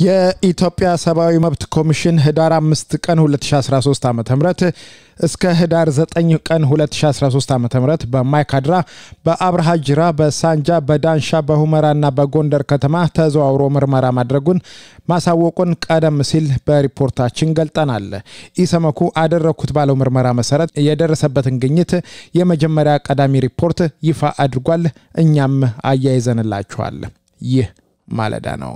የኢትዮጵያ ሰብአዊ መብት ኮሚሽን ህዳር 5 ቀን 2013 ዓ ም እስከ ህዳር 9 ቀን 2013 ዓ ም በማይካድራ፣ በአብርሃ ጅራ፣ በሳንጃ፣ በዳንሻ፣ በሁመራና በጎንደር ከተማ ተዘዋውሮ ምርመራ ማድረጉን ማሳወቁን ቀደም ሲል በሪፖርታችን ገልጠናል። ኢሰመኩ አደረግኩት ባለው ምርመራ መሰረት የደረሰበትን ግኝት የመጀመሪያ ቀዳሚ ሪፖርት ይፋ አድርጓል። እኛም አያይዘንላችኋል። ይህ ማለዳ ነው።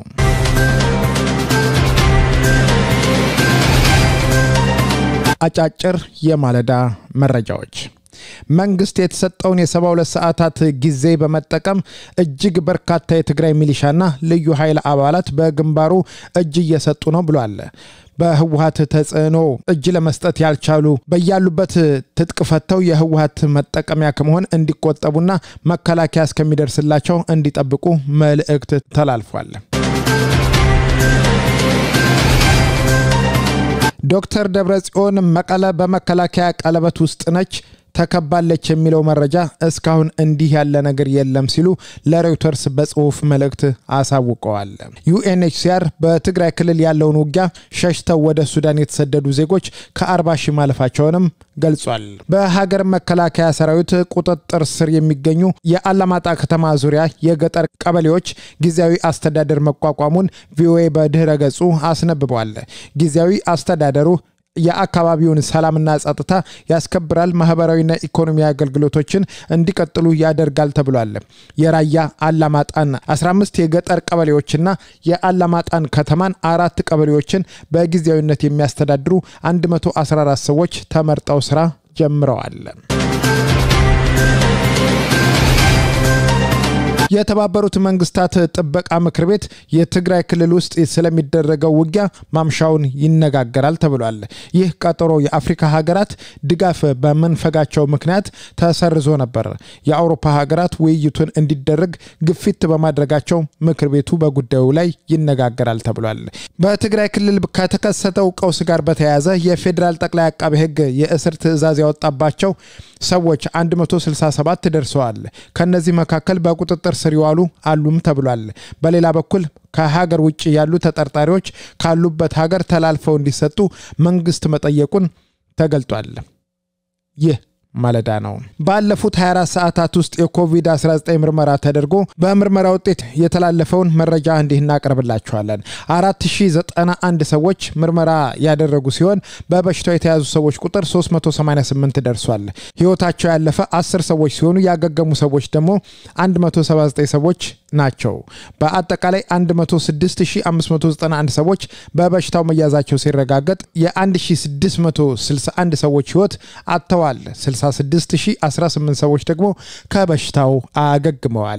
አጫጭር የማለዳ መረጃዎች መንግስት የተሰጠውን የ72 ሰዓታት ጊዜ በመጠቀም እጅግ በርካታ የትግራይ ሚሊሻና ልዩ ኃይል አባላት በግንባሩ እጅ እየሰጡ ነው ብሏል። በህወሀት ተጽዕኖ እጅ ለመስጠት ያልቻሉ በያሉበት ትጥቅ ፈተው የህወሀት መጠቀሚያ ከመሆን እንዲቆጠቡና መከላከያ እስከሚደርስላቸው እንዲጠብቁ መልእክት ተላልፏል። ዶክተር ደብረጽዮን መቀለ በመከላከያ ቀለበት ውስጥ ነች ተከባለች የሚለው መረጃ እስካሁን እንዲህ ያለ ነገር የለም ሲሉ ለሮይተርስ በጽሁፍ መልእክት አሳውቀዋል። ዩኤንኤችሲአር በትግራይ ክልል ያለውን ውጊያ ሸሽተው ወደ ሱዳን የተሰደዱ ዜጎች ከ40 ሺህ ማለፋቸውንም ገልጿል። በሀገር መከላከያ ሰራዊት ቁጥጥር ስር የሚገኙ የአላማጣ ከተማ ዙሪያ የገጠር ቀበሌዎች ጊዜያዊ አስተዳደር መቋቋሙን ቪኦኤ በድህረ ገጹ አስነብቧል። ጊዜያዊ አስተዳደሩ የአካባቢውን ሰላምና ጸጥታ ያስከብራል፣ ማህበራዊና ኢኮኖሚ አገልግሎቶችን እንዲቀጥሉ ያደርጋል ተብሏል። የራያ አላማጣን 15 የገጠር ቀበሌዎችና የአላማጣን ከተማን አራት ቀበሌዎችን በጊዜያዊነት የሚያስተዳድሩ 114 ሰዎች ተመርጠው ስራ ጀምረዋል። የተባበሩት መንግስታት ጥበቃ ምክር ቤት የትግራይ ክልል ውስጥ ስለሚደረገው ውጊያ ማምሻውን ይነጋገራል ተብሏል። ይህ ቀጠሮ የአፍሪካ ሀገራት ድጋፍ በመንፈጋቸው ምክንያት ተሰርዞ ነበር። የአውሮፓ ሀገራት ውይይቱን እንዲደረግ ግፊት በማድረጋቸው ምክር ቤቱ በጉዳዩ ላይ ይነጋገራል ተብሏል። በትግራይ ክልል ከተከሰተው ቀውስ ጋር በተያያዘ የፌዴራል ጠቅላይ አቃቤ ሕግ የእስር ትዕዛዝ ያወጣባቸው ሰዎች 167 ደርሰዋል። ከነዚህ መካከል በቁጥጥር ስር ይዋሉ አሉም ተብሏል። በሌላ በኩል ከሀገር ውጭ ያሉ ተጠርጣሪዎች ካሉበት ሀገር ተላልፈው እንዲሰጡ መንግስት መጠየቁን ተገልጧል። ይህ ማለዳ ነው። ባለፉት 24 ሰዓታት ውስጥ የኮቪድ-19 ምርመራ ተደርጎ በምርመራ ውጤት የተላለፈውን መረጃ እንዲህ እናቀርብላችኋለን። 4091 ሰዎች ምርመራ ያደረጉ ሲሆን በበሽታው የተያዙ ሰዎች ቁጥር 388 ደርሷል። ህይወታቸው ያለፈ 10 ሰዎች ሲሆኑ ያገገሙ ሰዎች ደግሞ 179 ሰዎች ናቸው። በአጠቃላይ 106591 ሰዎች በበሽታው መያዛቸው ሲረጋገጥ የ1661 ሰዎች ህይወት አጥተዋል። 66018 ሰዎች ደግሞ ከበሽታው አገግመዋል።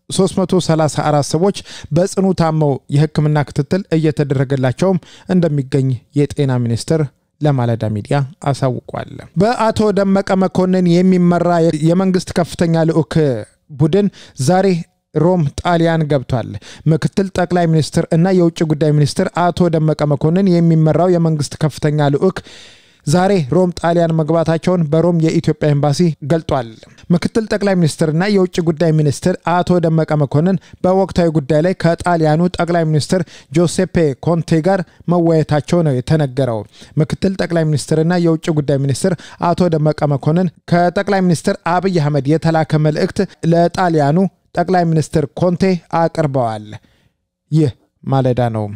334 ሰዎች በጽኑ ታመው የሕክምና ክትትል እየተደረገላቸውም እንደሚገኝ የጤና ሚኒስቴር ለማለዳ ሚዲያ አሳውቋል። በአቶ ደመቀ መኮንን የሚመራ የመንግስት ከፍተኛ ልዑክ ቡድን ዛሬ ሮም ጣሊያን ገብቷል። ምክትል ጠቅላይ ሚኒስትር እና የውጭ ጉዳይ ሚኒስትር አቶ ደመቀ መኮንን የሚመራው የመንግስት ከፍተኛ ልዑክ ዛሬ ሮም ጣሊያን መግባታቸውን በሮም የኢትዮጵያ ኤምባሲ ገልጧል። ምክትል ጠቅላይ ሚኒስትርና የውጭ ጉዳይ ሚኒስትር አቶ ደመቀ መኮንን በወቅታዊ ጉዳይ ላይ ከጣሊያኑ ጠቅላይ ሚኒስትር ጆሴፔ ኮንቴ ጋር መወያየታቸው ነው የተነገረው። ምክትል ጠቅላይ ሚኒስትርና የውጭ ጉዳይ ሚኒስትር አቶ ደመቀ መኮንን ከጠቅላይ ሚኒስትር አብይ አህመድ የተላከ መልእክት ለጣሊያኑ ጠቅላይ ሚኒስትር ኮንቴ አቅርበዋል። ይህ ማለዳ ነው።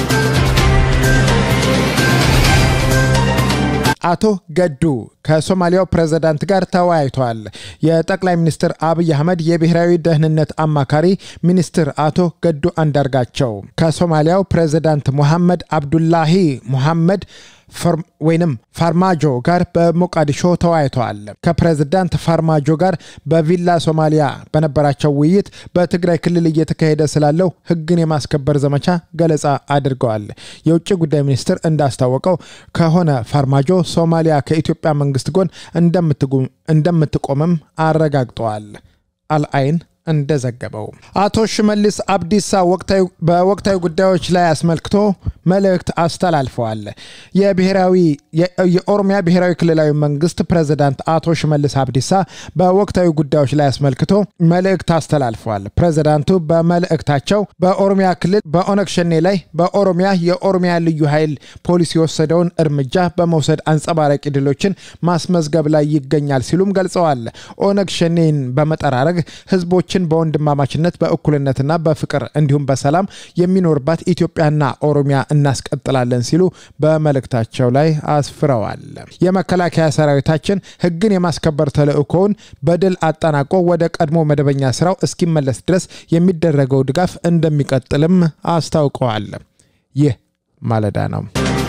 አቶ ገዱ ከሶማሊያው ፕሬዝዳንት ጋር ተወያይተዋል። የጠቅላይ ሚኒስትር አብይ አህመድ የብሔራዊ ደህንነት አማካሪ ሚኒስትር አቶ ገዱ አንዳርጋቸው ከሶማሊያው ፕሬዝዳንት ሙሐመድ አብዱላሂ ሙሐመድ ወይንም ፋርማጆ ጋር በሞቃዲሾ ተወያይተዋል። ከፕሬዝዳንት ፋርማጆ ጋር በቪላ ሶማሊያ በነበራቸው ውይይት በትግራይ ክልል እየተካሄደ ስላለው ሕግን የማስከበር ዘመቻ ገለጻ አድርገዋል። የውጭ ጉዳይ ሚኒስትር እንዳስታወቀው ከሆነ ፋርማጆ ሶማሊያ ከኢትዮጵያ መንግስት ጎን እንደምትቆምም አረጋግጠዋል። አልአይን እንደዘገበው አቶ ሽመልስ አብዲሳ በወቅታዊ ጉዳዮች ላይ አስመልክቶ መልእክት አስተላልፈዋል። የብሔራዊ የኦሮሚያ ብሔራዊ ክልላዊ መንግስት ፕሬዝዳንት አቶ ሽመልስ አብዲሳ በወቅታዊ ጉዳዮች ላይ አስመልክቶ መልእክት አስተላልፈዋል። ፕሬዝዳንቱ በመልእክታቸው በኦሮሚያ ክልል በኦነግ ሸኔ ላይ በኦሮሚያ የኦሮሚያ ልዩ ኃይል ፖሊስ የወሰደውን እርምጃ በመውሰድ አንጸባራቂ ድሎችን ማስመዝገብ ላይ ይገኛል ሲሉም ገልጸዋል። ኦነግ ሸኔን በመጠራረግ ህዝቦችን በወንድማማችነት በእኩልነትና በፍቅር እንዲሁም በሰላም የሚኖርባት ኢትዮጵያና ኦሮሚያ እናስቀጥላለን ሲሉ በመልእክታቸው ላይ አስፍረዋል። የመከላከያ ሰራዊታችን ህግን የማስከበር ተልዕኮውን በድል አጠናቆ ወደ ቀድሞ መደበኛ ስራው እስኪመለስ ድረስ የሚደረገው ድጋፍ እንደሚቀጥልም አስታውቀዋል። ይህ ማለዳ ነው።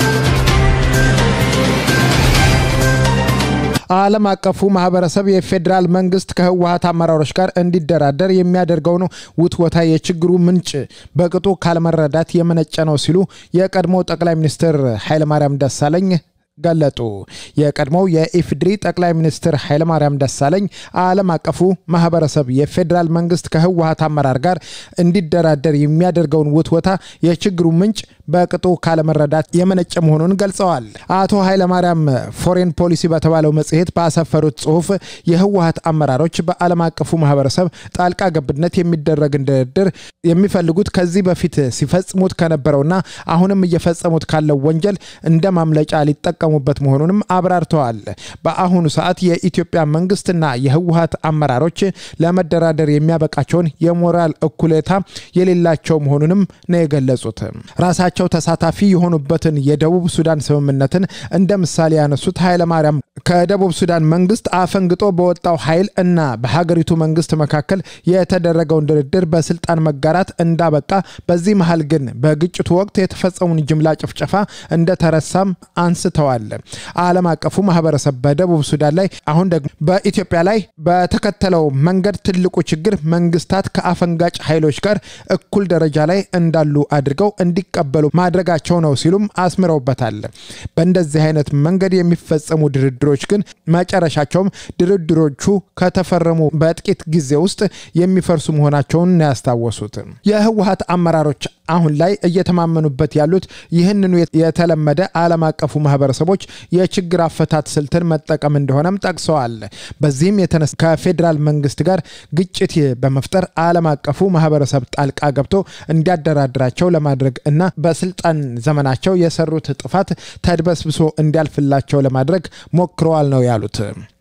ዓለም አቀፉ ማህበረሰብ የፌዴራል መንግስት ከህወሀት አመራሮች ጋር እንዲደራደር የሚያደርገውን ውትወታ የችግሩ ምንጭ በቅጡ ካለመረዳት የመነጨ ነው ሲሉ የቀድሞ ጠቅላይ ሚኒስትር ኃይለማርያም ደሳለኝ ገለጡ። የቀድሞው የኢፍድሪ ጠቅላይ ሚኒስትር ኃይለማርያም ደሳለኝ ዓለም አቀፉ ማህበረሰብ የፌዴራል መንግስት ከህወሀት አመራር ጋር እንዲደራደር የሚያደርገውን ውትወታ የችግሩ ምንጭ በቅጡ ካለመረዳት የመነጨ መሆኑን ገልጸዋል። አቶ ኃይለማርያም ፎሬን ፖሊሲ በተባለው መጽሔት ባሰፈሩት ጽሁፍ የህወሀት አመራሮች በዓለም አቀፉ ማህበረሰብ ጣልቃ ገብነት የሚደረግን ድርድር የሚፈልጉት ከዚህ በፊት ሲፈጽሙት ከነበረውና አሁንም እየፈጸሙት ካለው ወንጀል እንደ ማምለጫ ሊጠቀሙ በት መሆኑንም አብራርተዋል። በአሁኑ ሰዓት የኢትዮጵያ መንግስትና የህወሀት አመራሮች ለመደራደር የሚያበቃቸውን የሞራል እኩሌታ የሌላቸው መሆኑንም ነው የገለጹት። ራሳቸው ተሳታፊ የሆኑበትን የደቡብ ሱዳን ስምምነትን እንደ ምሳሌ ያነሱት ኃይለማርያም ከደቡብ ሱዳን መንግስት አፈንግጦ በወጣው ኃይል እና በሀገሪቱ መንግስት መካከል የተደረገውን ድርድር በስልጣን መጋራት እንዳበቃ፣ በዚህ መሀል ግን በግጭቱ ወቅት የተፈጸሙን ጅምላ ጭፍጨፋ እንደተረሳም አንስተዋል። ዓለም አቀፉ ማህበረሰብ በደቡብ ሱዳን ላይ አሁን ደግሞ በኢትዮጵያ ላይ በተከተለው መንገድ ትልቁ ችግር መንግስታት ከአፈንጋጭ ኃይሎች ጋር እኩል ደረጃ ላይ እንዳሉ አድርገው እንዲቀበሉ ማድረጋቸው ነው ሲሉም አስምረውበታል። በእንደዚህ አይነት መንገድ የሚፈጸሙ ድርድሮች ግን መጨረሻቸውም ድርድሮቹ ከተፈረሙ በጥቂት ጊዜ ውስጥ የሚፈርሱ መሆናቸውን ያስታወሱት የህወሀት አመራሮች አሁን ላይ እየተማመኑበት ያሉት ይህንኑ የተለመደ ዓለም አቀፉ ማህበረሰቦች የችግር አፈታት ስልትን መጠቀም እንደሆነም ጠቅሰዋል። በዚህም የተነሳ ከፌዴራል መንግስት ጋር ግጭት በመፍጠር ዓለም አቀፉ ማህበረሰብ ጣልቃ ገብቶ እንዲያደራድራቸው ለማድረግ እና በስልጣን ዘመናቸው የሰሩት ጥፋት ተድበስብሶ እንዲያልፍላቸው ለማድረግ ሞክረዋል ነው ያሉት።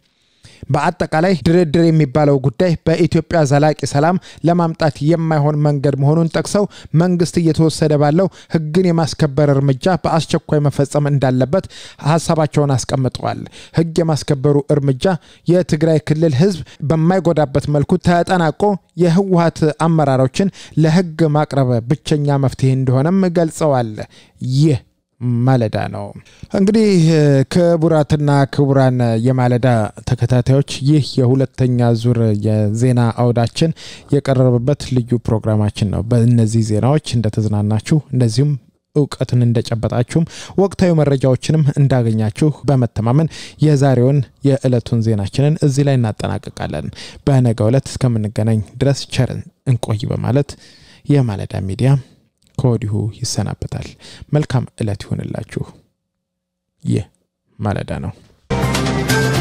በአጠቃላይ ድርድር የሚባለው ጉዳይ በኢትዮጵያ ዘላቂ ሰላም ለማምጣት የማይሆን መንገድ መሆኑን ጠቅሰው መንግስት እየተወሰደ ባለው ህግን የማስከበር እርምጃ በአስቸኳይ መፈጸም እንዳለበት ሀሳባቸውን አስቀምጠዋል። ህግ የማስከበሩ እርምጃ የትግራይ ክልል ህዝብ በማይጎዳበት መልኩ ተጠናቆ የህወሀት አመራሮችን ለህግ ማቅረብ ብቸኛ መፍትሄ እንደሆነም ገልጸዋል። ይህ ማለዳ ነው። እንግዲህ ክቡራትና ክቡራን የማለዳ ተከታታዮች ይህ የሁለተኛ ዙር የዜና አውዳችን የቀረበበት ልዩ ፕሮግራማችን ነው። በእነዚህ ዜናዎች እንደተዝናናችሁ እንደዚሁም እውቀትን እንደጨበጣችሁም ወቅታዊ መረጃዎችንም እንዳገኛችሁ በመተማመን የዛሬውን የዕለቱን ዜናችንን እዚህ ላይ እናጠናቅቃለን። በነገው ዕለት እስከምንገናኝ ድረስ ቸርን እንቆይ በማለት የማለዳ ሚዲያ ከወዲሁ ይሰናበታል። መልካም ዕለት ይሆንላችሁ። ይህ ማለዳ ነው።